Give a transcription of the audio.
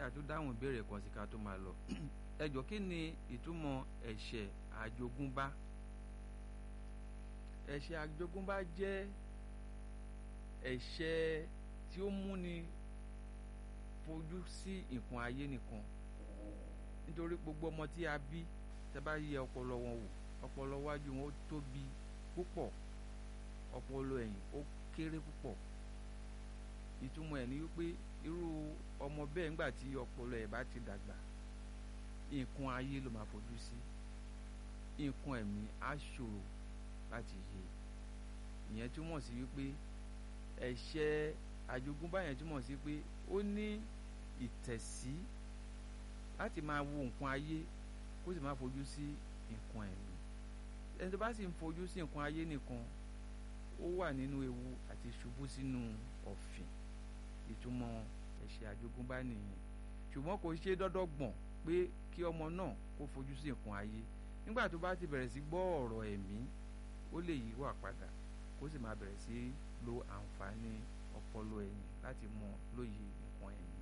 ká tó dáhùn ìbéèrè kan sí ká tó máa lọ ẹ jọ kí ni ìtumọ̀ ẹ̀ṣẹ̀ àjogúnbá ẹ̀ṣẹ̀ àjogúnbá jẹ́ ẹ̀ṣẹ̀ tí ó múni fojú sí nǹkan ayé nìkan nítorí gbogbo ọmọ tí a bí tẹ́ bá yẹ ọpọlọ wọn wò ọpọlọ wájú wọn ó tóbi púpọ̀ ọpọlọ ẹ̀yìn ó kéré púpọ̀ ìtumọ̀ ẹ̀ ni wípé irú ọmọ bẹ́ẹ̀ ńgbà tí ọpọlọ ẹ̀ bá ti dàgbà nǹkan ayé ló máa fojú sí nǹkan ẹ̀mí á ṣòro láti yé ìyẹn túmọ̀ sí wípé ẹ̀ṣẹ̀ àjogúnbá yẹn túmọ̀ sí pé ó ní ìtẹ̀sí láti máa wo nǹkan ayé kó sì máa fojú sí nǹkan ẹ̀mí ẹni tó bá sì ń fojú sí nǹkan ayé nìkan ó wà nínú ewu àti ṣubú sínú ọ̀fìn ìtumọ̀ ẹ̀ṣẹ̀ àjogúnbá nìyẹn ṣùgbọ́n kò ṣe dọ́dọ́gbọ̀n pé kí ọmọ náà kó fojú sí nǹkan ayé nígbà tó bá ti bẹ̀rẹ̀ sí gbọ́ ọ̀rọ̀ ẹ̀mí ó lè yí wà padà kó sì máa bẹ̀rẹ̀ sí lo àǹfààní ọpọlọ ẹ̀yìn láti mọ lóye nǹkan ẹ̀mí.